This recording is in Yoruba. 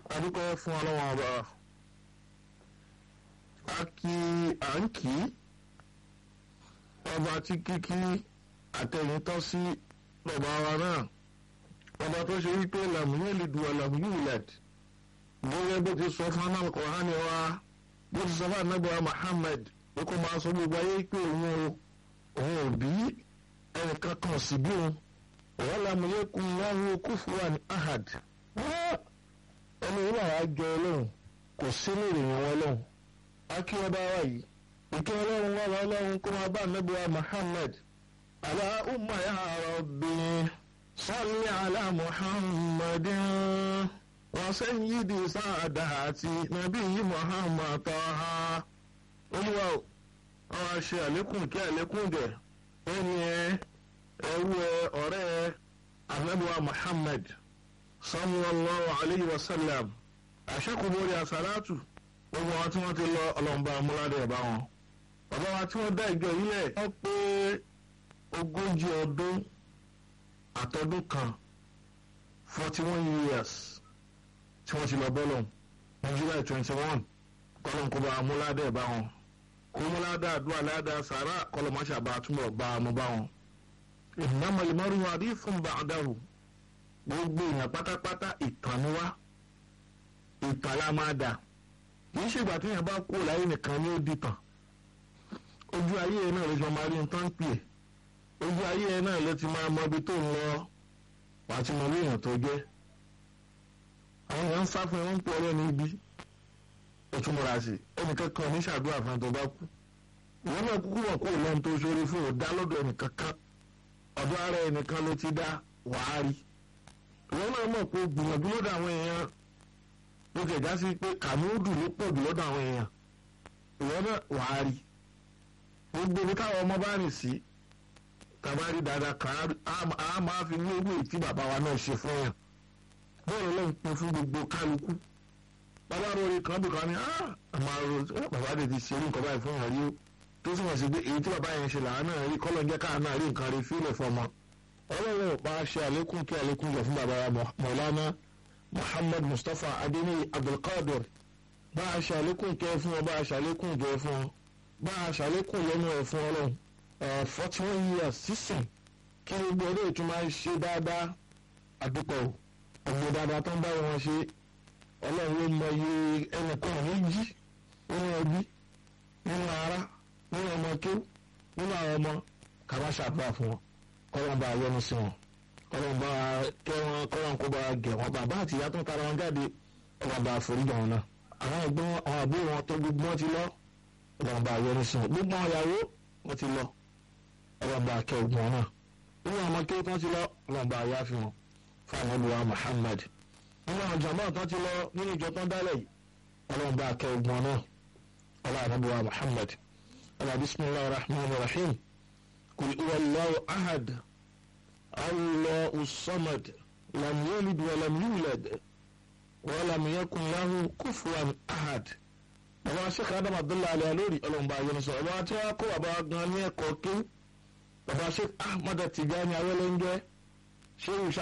adúpẹ́ fún ọlọ́wọ́n ọba a kí à ń kí ọba tí kíkí àtẹ̀yìn tọ́ sí bàbá wa náà ọba tó ṣe wípé làmúyẹ́ lè du àlàmúyẹ́ ìlẹ̀d bóyá bó ti sọ fún anáà kọ̀ọ̀hánì wa bó ti sọ fún anábìá Muhammad ó kó máa sọ gbogbo ayé pé òun o òun ò bí ẹnìkan kan sì bí òun òun làmúyẹ́ kún láhùn kúfùwàn ahad ẹni ìlú àwọn àjọ ọlọ́run kò sí ní ìròyìn wọn lọ́hùn akí ọba wa yìí ìkí ọlọ́run wà wá ọlọ́run kó máa bá nàbí wa Muhammad aláhùnmá ya rabbi salli ala Muhammadin wa sayyidi sa'adati nabiyyi Muhammad taha olúwa o àwọn àṣẹ àlékún kí àlékún jẹ ẹni ẹ ẹwú ẹ ọ̀rẹ́ ẹ anabi wa Muhammad sallallahu alayhi wa sallam àṣẹkùnbórí àsálàtù gbogbo àwọn tí wọ́n ti lọ ọlọ́mọba amúládé ẹ̀bá wọn bàbá wa tí wọ́n dá ìjọ yìí lẹ̀ wọ́n pé ogójì ọdún àtọdún kan forty one years tí wọ́n ti lọ bọ́lọ̀ ní July twenty one kọ́lọ́nkọba amúládé ẹ̀bá wọn kọ́múládé àdúrà ládàá sàrà kọ́lọ́mọṣà bá túnbọ̀ bá a mú bá wọn. innamal mar'u hadithun ba'dahu gbogbo èèyàn pátápátá ìtàn ni wá ìtàn la máa dà kì í ṣègbà tí èèyàn bá kú láyé nìkan ní ó dìtàn ojú ayé ẹ náà ló ti máa rí nǹkan pè é ojú ayé ẹ náà ló ti máa mọ ibi tó ń lọ wàá ti mọ bí èèyàn tó jẹ́ àwọn èèyàn ń sá fún ẹ wọ́n ń pè ọ̀rẹ́ ní ibi ó tún múra sí ẹnìkan kan ní ṣàdúrà fún ẹ tó bá kú ìwọ náà kúkú wọ̀ kó lọ́n tó ṣoore fún ò dá lọ́dọ̀ ẹnìkan kan ọ̀dọ̀ ara ẹnìkan ló ti dá wàá rí ìwọ náà mọ̀ pé gbìyànjú lọ́dọ̀ àwọn èèyàn ló kẹjá sí pé kàmúdù ló pọ̀ jù lọ́dọ̀ àwọn èèyàn ìwọ náà wàá rí gbogbo ibi táwọn ọmọ bá rìn sí tàbá rí dáadáa kan á máa fi ní ewé tí bàbá wa náà ṣe fún yàn bọ́ọ̀lù ló ń pin fún gbogbo kálukú bàbá rori kan bí kan ní àmọ́ bàbá rẹ̀ ti ṣe irú nǹkan báyìí fún yàn rí o tó sì wọ́n sí pé èyí tí bàbá yẹn ṣe làwọn náà rí kọ́lọ́ jẹ́ káà náà rí nǹkan rí fílẹ̀ fọmọ ọlọ́run ò pa ṣe àlékún kí àlékún jẹ fún bàbá wa Mọ̀lánà muhammad mustapha adeni abdulkadir bá a ṣàlékún kẹ fún ọ bá a ṣàlékún jẹ fún ọ bá a ṣàlékún lẹ́nu ẹ̀ fún ọlọ́run forty one years sísìn kí gbogbo ọdún ètò máa ń ṣe dáadáa àdúpọ̀ ọ̀gbìn dáadáa tó ń bá wọn ṣe ọlọ́run ló mọ iye ẹnìkan méjì nínú ẹbí nínú ara nínú ọmọ kéw nínú àwọn ọmọ kàmá ṣàdúrà fún wọn kọ́lọ́n bá a yọ́nú sí wọn kọ́lọ́n bá kẹ́ wọn kọ́lọ́n kó bá gẹ̀ wọn bàbá àti ìyá tó ń tara wọn jáde ọlọ́n bá foríjì wọn náà àwọn ẹ̀gbọ́n àwọn àbúrò wọn tó gbogbo wọn ti lọ ọlọ́n bá yọ́nú sí wọn gbogbo àwọn ìyàwó wọn ti lọ ọlọ́n bá kẹ́ ogun wọn náà nínú àwọn kéwù tó ti lọ ọlọ́n bá yá fi wọn fáwọn olùwà Muhammad nínú àwọn jàmbá tó ti lọ nínú ìjọ tó ń dálẹ̀ yìí ọlọ́n bá kẹ́ ogun wọn náà ọlọ́n olùwà Muhammad ọlọ́n bismillahir rahmanir rahim kul huwa Allahu ahad الله الصمد لم يلد ولم يولد ولم يكن له كفوا أحد bàbá sheikh adam abdullahi alayhi lórí ọlọ́mọba ayélujára sọ bàbá tí wọ́n kó bàbá gan ní ẹ̀kọ́ kí bàbá sheikh ahmad tijani awẹ́lẹ́ńjẹ́ sheikh